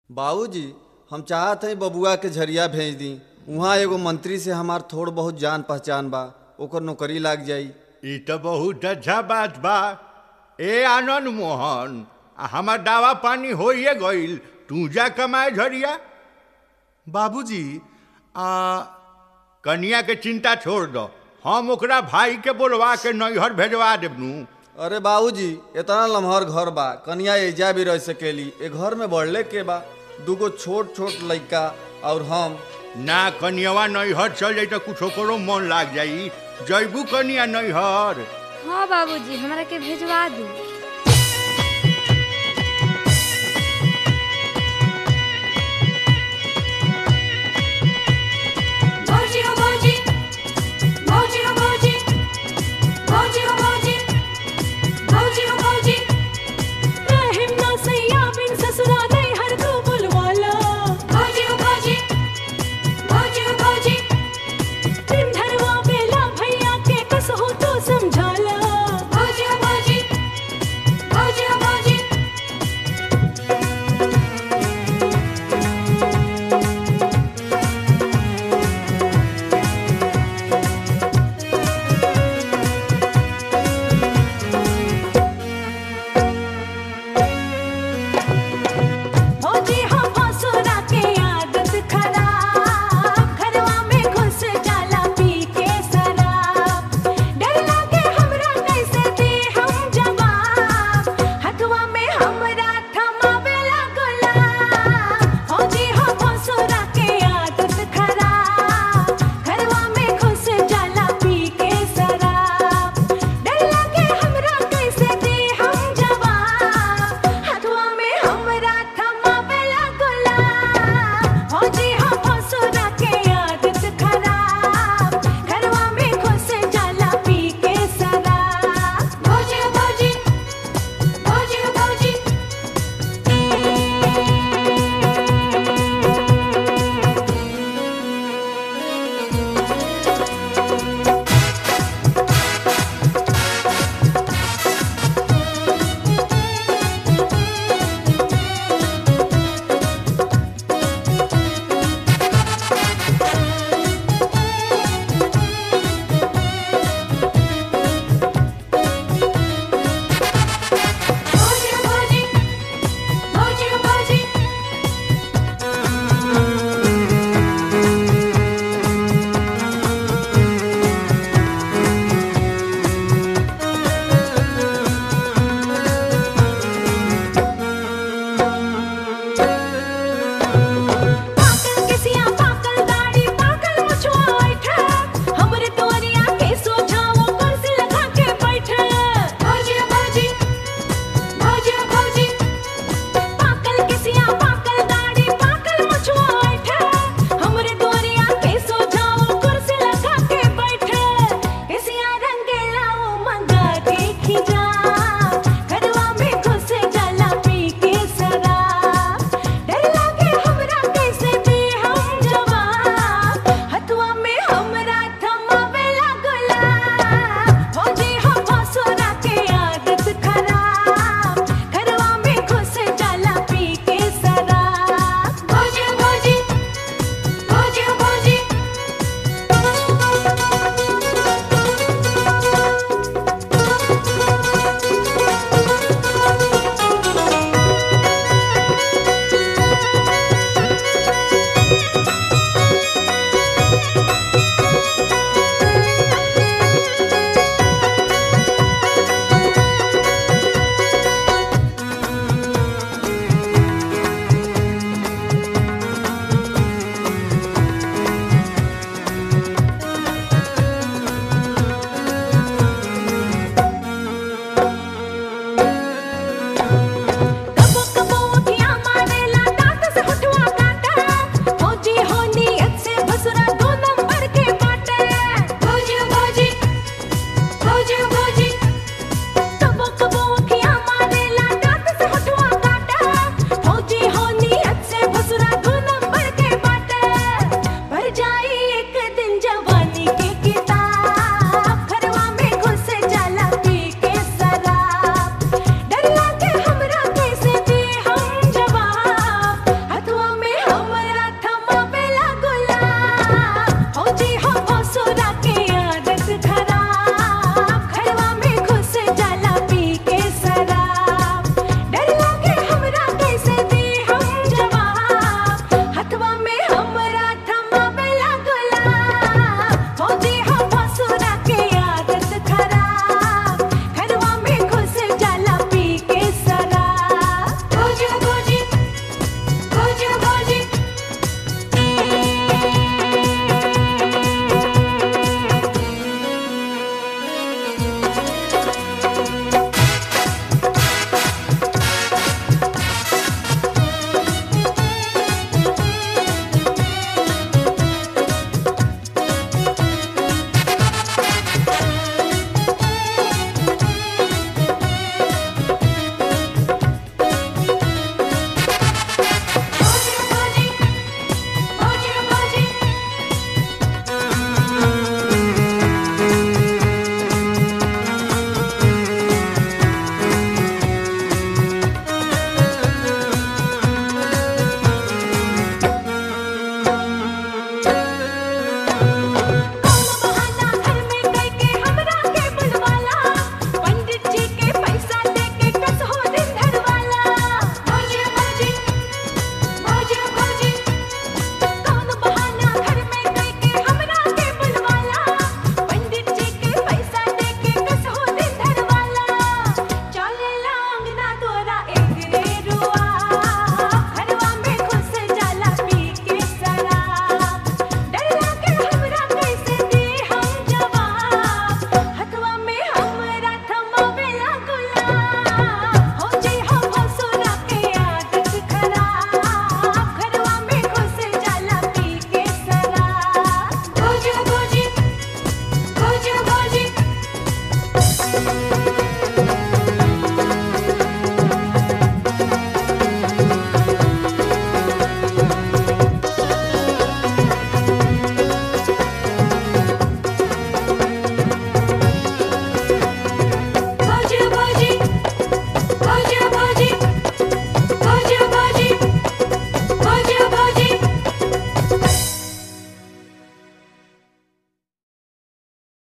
बाबूजी हम चाहत हई बबुआ के झरिया भेज दी उहाँ एगो मंत्री से हमार थोड़ बहुत जान पहचान बा ओकर नौकरी लाग जाई ई तो बहुत अच्छा बात बा ए आनंद मोहन आ हमार दावा पानी होइए गईल तू जा कमाए झरिया बाबूजी आ कनिया के चिंता छोड़ दो हम ओकरा भाई के बोलवा के नैहर भेजवा देबनू अरे बाबूजी इतना लम्हर घर बा कनिया एजा भी रह सकेली ए घर में बढ़ले के बा दूगो छोट छोट लइका और हम ना कनियावा नैहर चल जाई तो कुछ ओकरो मन लाग जाई जैबू कनिया नैहर हाँ बाबूजी हमरा के भेजवा दी